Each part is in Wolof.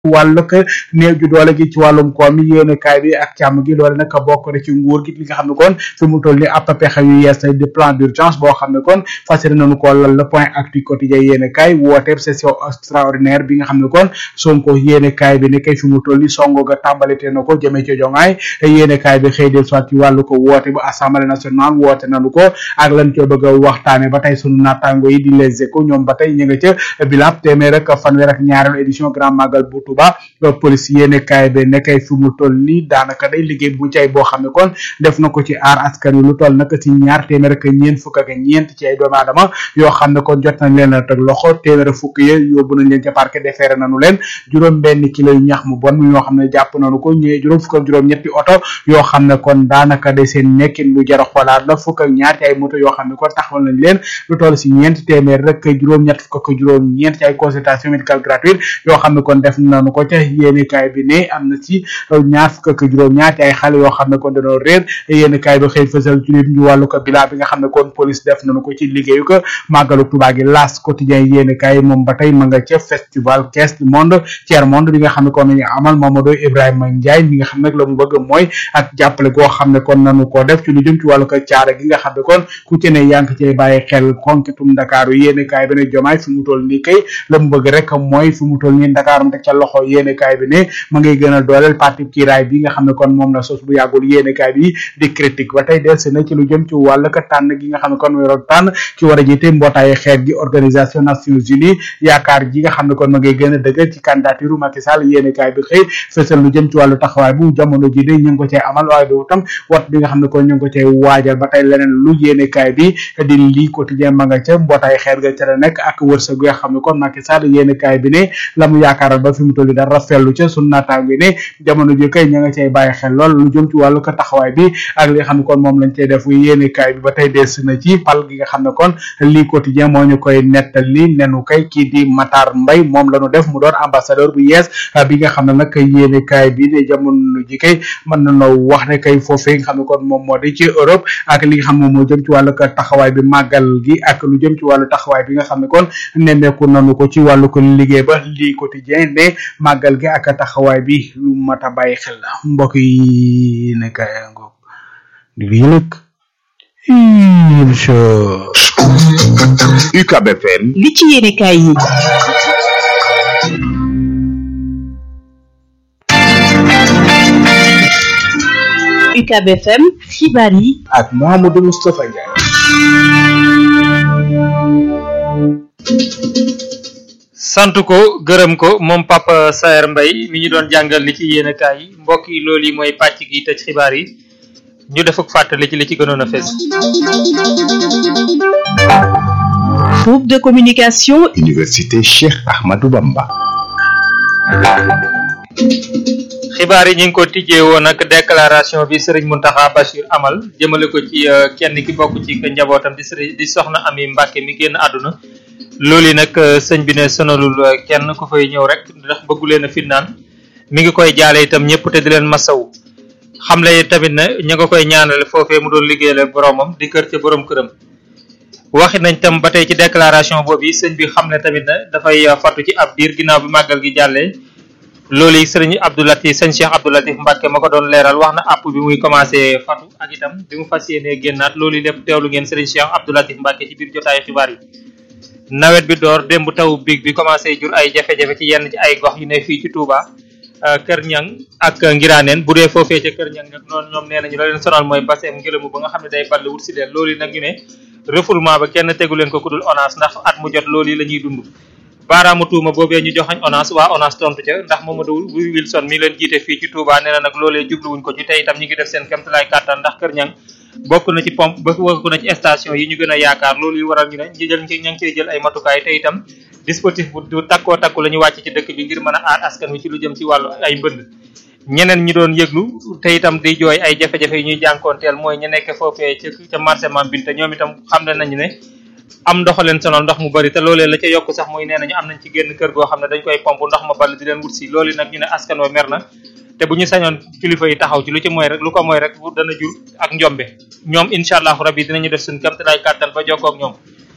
wàllug néew ju doole gi ci wàllum koom yi yéene kaay bi ak càmm gi loole nag bokk na ci nguur gi li nga xam ne kon fi mu toll ni ab pexe yu yees de plan d'urgence boo xam ne kon fas yéene nañu ko lal le point actu quotidien yéene kaay wooteeb session extraordinaire bi nga xam ne kon Sonko yéene kaay bi ne kay fi mu toll ni songo ga tàmbalite na ko jëmee ci jongaay yéene kaay bi xëy del soit ci wàllu ko woote bu assemblée nationale woote nañu ko ak lan co bëgg a waxtaane ba tey sunu naataango yi di les échos ñoom ba tey ñu nga ca bilab téeméer ak fanweer ak ñaareelu édition grand magal bu Touba police yéene kaay bi nekkay fi mu toll nii daanaka day liggéey bu cay boo xam ne kon def na ko ci aar askan wi lu toll nag ci ñaar téeméer ak ñeent fukk ak ñeent ci ay doomu aadama yoo xam ne kon jot nañ leen a teg loxo téeméer ak fukk yi yóbbu nañ leen ca parquet déféré nañu leen juróom benn kilo yu ñax mu bon yoo xam ne jàpp nañu ko ñee juróom fukk ak juróom ñetti oto yoo xam ne kon daanaka de seen nekkin lu jar a xoolaat la fukk ak ñaar ci ay moto yoo xam ne kon taxawal nañ leen lu toll si ñeent téeméer rek juróom ñett fukk ak juróom ñeent ci ay consultation médicale gratuite yoo xam ne kon def nañu ko ca yéene kaay bi ne am na ci ñaar fukk ak juróom ñaar ci ay xale yoo xam ne kon dañoo réer yéene kaay bi xëy fësal ci ñu wàllu ko bilaa bi nga xam ne kon police def nañu ko ci liggéeyu ko màggalu Tuubaa gi las quotidien yéene kaay moom ba tey ma nga ca festival caisse du monde tiers monde bi nga xam ne kon nañu amal Mamadou Ibrahima Ndiaye mi nga xam ne la mu bëgg mooy ak jàppale goo xam ne kon nanu ko def ci lu jëm ci wàllu ko caare gi nga xam ne kon ku ci ne yaa ngi cay bàyyi xel konkitum Ndakaaru yéene kaay bi ne jomaay fi mu toll nii kay la mu bëgg rek mooy fi mu toll nii Ndakaaru mu teg ca loxo yéene kaay bi ne ma ngay gën a dooleel parti kiiraay bi nga xam ne kon moom la sos bu yàggul yéene kaay bi di critique ba tey delsi na ci lu jëm ci wàll ka tànn gi nga xam ne kon mooy roog tànn ci war a jiite mbootaayu xeet gi organisation nations unies yaakaar ji nga xam ne kon ma ngay gën a dëgër ci candidature Macky Sall yéene kaay bi xëy fësal lu jëm ci wàllu taxawaay bu jamono ji de ñu ngi ko cay amal waaye du tam wat bi nga xam ne kon ñu ngi ko cay waajal ba tey leneen lu yéene kaay bi di lii quotidien ma nga ca mbootaayu xeet ga ca la nekk ak wërsëg nga xam ne kon Macky Sall yéene kaay bi ne la mu yaakaaral ba fi mu toll dara rafetlu ca sunu naataango ne jamono ji kay ña nga cay bàyyi xel lool lu jëm ci wàllu ko taxawaay bi ak li nga xam ne kon moom lañ cay def yéene kaay bi ba tey des na ci pal gi nga xam ne kon lii quotidien moo ñu koy nettali nenu kay kii di Matar Mbay moom la ñu def mu doon ambassadeur bu yees bi nga xam ne nag yéene kaay bi ne jamono ji kay mën na noo wax ne kay foofee nga xam ne kon moom moo di ci Europe ak li nga xam ne moo jëm ci wàllu ko taxawaay bi màggal gi ak lu jëm ci wàllu taxawaay bi nga xam ne kon nemmeeku nanu ko ci wàllu ko liggéey ba lii quotidien ne màggal gi ak taxawaay bi lu mat a bàyyi xel la mbokk yi ne kay ngoog di lii nag incha UCAB FM li ci yéene kaay yi UCAB FM xibaar yi ak Mouhamadou Moustapha Ndiaye sant ko gërëm ko moom Papa Saer Mbaye mi ñu doon jàngal li ci yéene kaay yi mbokk yi loolu yi mooy pàcc gi tëj xibaar yi ñu def ak fàttali ci li ci gënoon a fees groupe de communication Université Cheikh Ahmadou Bamba xibaar yi ñu ngi ko tijjee woon ak déclaration bi Serigne Mountakha Bachir amal jëmale ko ci kenn ki bokk ci njabootam di Serigne di soxna Ami Mbacke mi génn àdduna loolu yi nag sëñ bi ne sonalul kenn ku fay ñëw rek ndax bëggu leen a finnaan mi ngi koy jaale itam ñëpp te di leen masaw xam le tamit ne ña nga koy ñaanale foofee mu doon liggéeyale boromam di kër ca borom këram waxi nañ tam ba tey ci déclaration boobu yi sëñ bi xam ne tamit ne dafay fatu ci ab diir ginnaaw bi màggal gi jàllee loolu yi sëriñ Abdou Latif sëñ Cheikh Abdou Latif Mbacke ma ko doon leeral wax na àpp bi muy commencé fatu ak itam bi mu fas yéenee génnaat loolu yi lépp teewlu ngeen sëriñ Cheikh Abdou Latif Mbacke ci biir jotaayu xibaar yi nawet bi door démb taw biig bi commencé jur ay jafe-jafe ci yenn ci ay gox yu ne fii ci Touba Kër Ñang ak Ngiraaneen bu dee foofee ca Kër Ñang nag noonu ñoom nee nañu la leen sonal mooy baseem ngelamu ba nga xam ne day ball wut si leen loolu yi nag ñu ne refoulement ba kenn tegu leen ko ku dul ONAS ndax at mu jot loolu yi la ñuy dund baaraamu tuuma boobee ñu joxañ ONAS waa ONAS tontu ca ndax Mamadou Wilson mi leen jiite fii ci Touba nee na nag loolee jubluwuñ ko ci tey itam ñi ngi def seen kéemtalaay kàttan ndax Kër Ñang bokk na ci pompe ba bokk na ci station yi ñu gën a yaakaar loolu yi waral ñu ne ñi jël ña ngi ciy jël ay matukaay te itam dispositif bu du takkoo takku la ñu wàcc ci dëkk bi ngir mën a aar askan wi ci lu jëm ci wàllu ay mbënd ñeneen ñi doon yëglu te itam di jooy ay jafe-jafe yi ñuy jànkoonteel mooy ñu nekk foofee ca ca marché Mame Binta ñoom itam xam ne nañu ne am ndox leen sonal ndox mu bari te loolee la ca yokk sax muy nee nañu am nañ ci génn kër goo xam ne dañ koy pompe ndox ma ball di leen wut si loolu nag ñu ne askan wa mer na te bu ñu sañoon kilifa yi taxaw ci lu ci mooy rek lu ko mooy rek dana jur ak njombe ñoom incha allahu rabbi dinañu def suñ kamtalaay kàttan ba jokkoo ak ñoom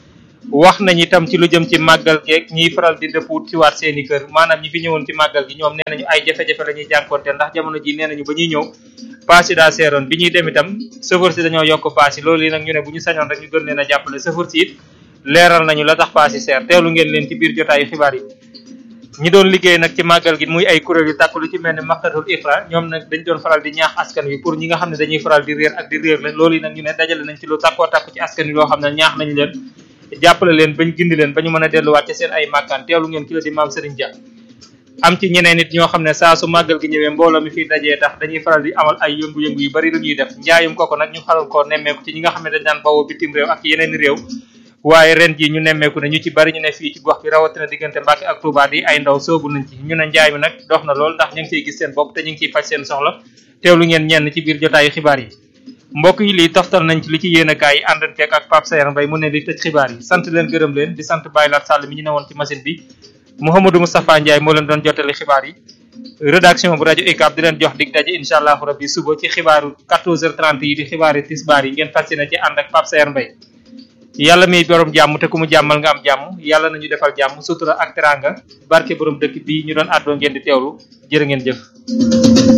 wax nañ itam ci lu jëm ci màggal geeg ñiy faral di dëpp ci waat seeni kër maanaam ñi fi ñëwoon ci màggal gi ñoom nee nañu ay jafe-jafe la ñuy jànkonteel ndax jamono ji nee nañu ba ñuy ñëw paas yi daa seeroon bi ñuy dem itam chauffeur si dañoo yokk paas yi loolu yi nag ñu ne bu ñu sañoon rek ñu gën leen a jàppale chauffeur si it leeral nañu la tax paas yi seer teewlu ngeen leen ci biir jotaayu xibaar yi ñi doon liggéey nag ci màggal gi muy ay kuréel yu tàkk lu ci mel ne maktatul iqra ñoom nag dañ doon faral di ñaax askan wi pour ñi nga xam ne dañuy faral di réer ak di réer la loolu yi nag ñu ne dajale nañ ci lu tàkkoo tàkku ci askan wi loo xam ne ñaax nañ leen jàppale leen bañ gindi leen ba ñu mën a delluwaat ci seen ay màkkaan teewlu ngeen ki la di maam Serigne Dia am ci ñeneen nit ñoo xam ne saa su màggal gi ñëwee mbooloo mi fiy dajee tax dañuy faral di amal ay yëngu-yëngu yu bari lu ñuy def njaayum koko nag ñu xaral koo nemmeeku ci ñi nga xam ne dañ daan bawoo bitim réew ak yeneen réew waaye ren ji ñu nemmeeku ne ñu ci bari ñu ne fii ci gox bi rawatina diggante Mbàkke ak Touba di ay ndaw soobu nañ ci ñu ne njaay mi nag dox na lool ndax ñu ngi ciy gis seen bopp te ñu ngi ciy faj seen soxla teewlu ngeen ñenn ci biir jotaayu xibaar yi mbokk yi lii toftal nañ ci li ci yéenekaay yi àndanteeg ak Pape Sayer Mbaye mu ne li tëj xibaar yi sant leen gërëm leen di sant Baye Lat Sall mi ñu newoon ci machine bi Mouhamadou Moustapha Ndiaye moo leen doon jottali xibaar yi rédaction bu rajo UCAB di leen jox dig daje incha allahu rabbi suba ci xibaaru 14h30 yi di xibaari tisbaar yi ngeen fas yéene ci ànd ak Pape Sayer Mbaye yàlla miy borom jàmm te ku mu jàmmal nga am jàmm yàlla nañu defal jàmm sutura ak teranga barke borom dëkk bii ñu doon àddoo ngeen di teewlu jërë ngeen jëf